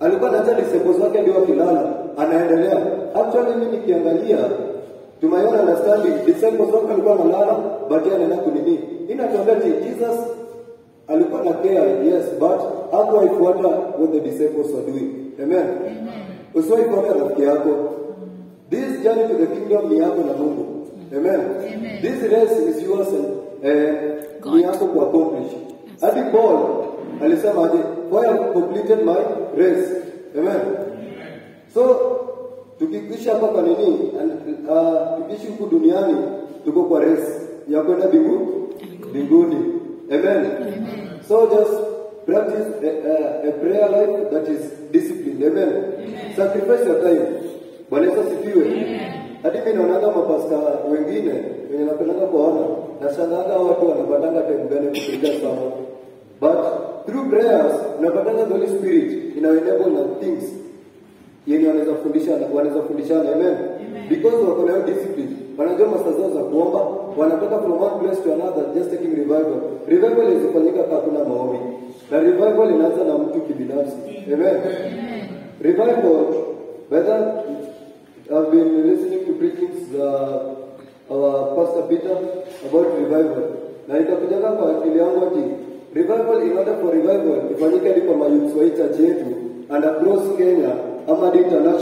alikuwa anaacha disciples wake ndio wakilala, anaendelea. Actually mimi nikiangalia to my own understanding, disciples wake alikuwa analala, but yeye anaenda kunini. Inatuambia ati Jesus alikuwa na care, yes, but hakuwaifuata what the disciples were doing. Amen. Usiwaifuata rafiki yako. This journey to the kingdom ni yako na Mungu. Amen. This race is yours and eh, ni yako ku accomplish. Hadi Paul alisema aje, for I have completed my race. Amen. So tukikisha hapa kwa nini uh, tukiishi huku duniani tuko kwa race ya kwenda mbingu mbinguni. Amen. So just practice a, a, a prayer life that is disciplined. Amen. Sacrifice your time. Bwana Yesu asifiwe. Hadi mimi naonaga mapasta wengine wenye napendanga kuwaona, nashangaga watu wanapatanga time gani kupiga sana. But through prayers unapatanga the Holy Spirit ina enable na things yenye wanaweza fundisha wanaweza fundishana amen because wako na hiyo discipline wanajua masaa zao za kuomba wanatoka from one place to another just taking revival revival izifanyika kama kuna maombi na revival inaanza na mtu kibinafsi amen revival whether I've been listening to preachings uh, our pastor Peter about revival na ikakujaga kwa akili yangu ati revival in order for revival ifanyike hadi kwa mayouth wa hii church yetu and across Kenya ama hadi international